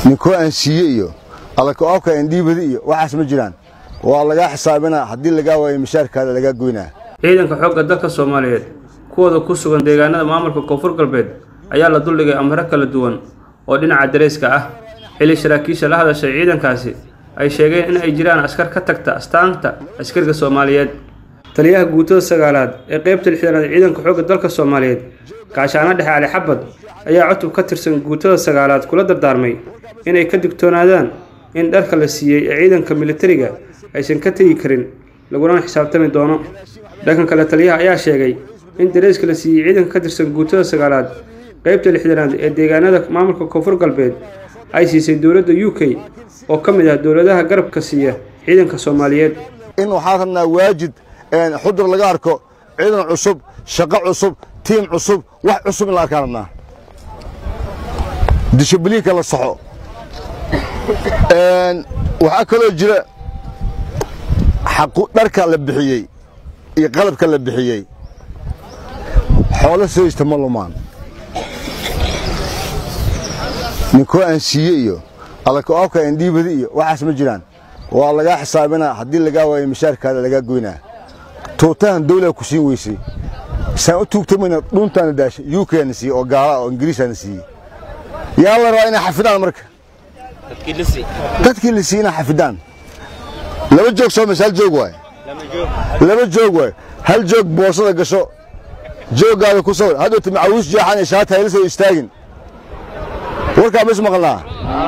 ninkoo aan siiye iyo allakaoobka indhiibadi iyo waxaas ma jiraan waa lagaa xisaabinaa haddii lagaa waayo mishaarkaada lagaa goynaa ciidanka xoogga dalka soomaaliyeed kuwooda ku sugan deegaanada maamulka koonfur galbeed ayaa la duldhigay amaro kala duwan oo dhinaca dareyska ah xilli saraakiisha la hadashay ciidankaasi ay sheegeen in ay jiraan askar ka tagta astaanta askariga soomaaliyeed taliyaha guutada sagaalaad ee qaybta lixdanaad ciidanka xoogga dalka soomaaliyeed gaashaano dhexe cali xabad ayaa cutub ka tirsan guutada sagaalaad kula dardaarmay inay ka digtoonaadaan in dharka la siiyey ee ciidanka militariga aysan ka tegi karin laguna xisaabtami doono dhankan kale taliyaha ayaa sheegay in dareyska la siiyey ciidanka ka tirsan guutada sagaalaad qaybta lixdanaad ee deegaanada maamulka koonfur galbeed ay siisay dowladda u k oo ka mid ah dowladaha garabka siiya ciidanka soomaaliyeed in waxaan rabnaa waajid xudur laga arko ciidan cusub shaqo cusub tiim cusub wax cusub in la arkaan rabnaa dishibliinka la saxo waxaa kaloo jira dharka la bixiyey iyo qalabka la bixiyey xoolo sooysta ma lumaan ninkoo aan siiye iyo allakaoobka indhiibadi iyo waxaas ma jiraan waa lagaa xisaabinaa haddii lagaa waayo mishaarkaada lagaa goynaa tuutahan dawlaa ku siin weysay saan u tuugtamayna dhuuntaana daashay yukaana siiyey oo gaala oo ingiriisaana siiyey yaa la rabaa inay xafidaan marka dadkii la siiyey inay xafidaan laba joog soo meesha hal joog waay laba joog waay hal joog boosada gasho jooggaada ku sawir haddowta macawiis jeexan iyo shaata hayla soo istaagin warkaa ma is maqalnaa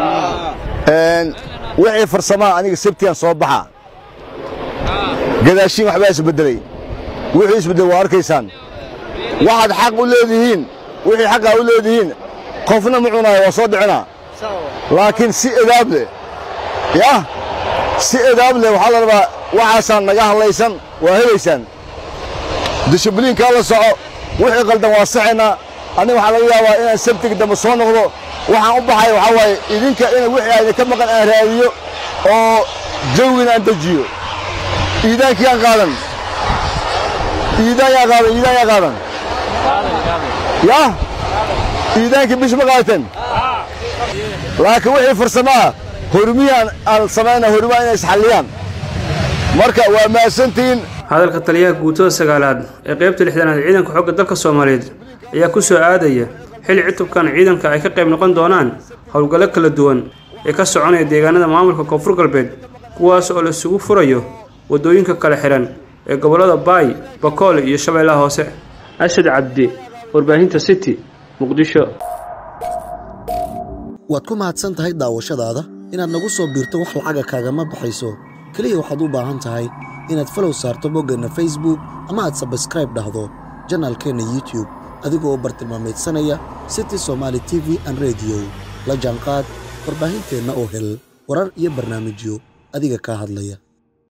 wixii farsamaha aniga sabtigan soo baxa gadaashiin waxbaa isbeddelay wixii isbeddel waa arkaysaan waxaad xaq u leedihiin wixii xaqaa u leedihiin qofna ma cunaayo waa soo dhicinaa laakiin si edaab leh yah si edaab leh waxaa la rabaa waxaasaan naga hadlaysan waa helaysaan dishibliinkaa la soco wixii qaldan waa saxaynaa aniga waxaa laga yaabaa inaan sabtiga dambe soo noqdo waxaan u baxay waxaa waaye idinka in wixii ayna ka maqan aan raadiyo oo jawgin aan dejiyo iidaankii aan qaadan iidaan yaa qaadan iidaan yaa qaadan yah iidaankii bish ma qaadateen laakiin wixii farsamaa hormiyaan aan samayna hormaa inay isxalliyaan marka waa mahadsantihiin hadalka taliyaha guutada sagaalaad ee qaybta lixdanaad ciidanka xoogga dalka soomaaliyeed ayaa ku soo aadaya xilli cutubkan ciidanka ay ka qayb noqon doonaan howlgallo kala duwan ee ka soconaya deegaanada maamulka koonfur galbeed kuwaas oo laisugu furayo waddooyinka kala xihan ee gobollada baay bakoole iyo shabeellaha hoose asad cabdi warbaahinta city muqdisho waad ku mahadsan tahay daawashadaada inaad nagu soo biirto wax lacaga kaagama baxayso keliya waxaad u baahan tahay inaad falow saarto boggeenna facebook ama aad sabskraib dhahdo janaalkeenna youtube adigoo bartilmaameedsanaya city somaali t v an rediyo la jaanqaad warbaahinteenna oo hel warar iyo barnaamijyo adiga kaa hadlaya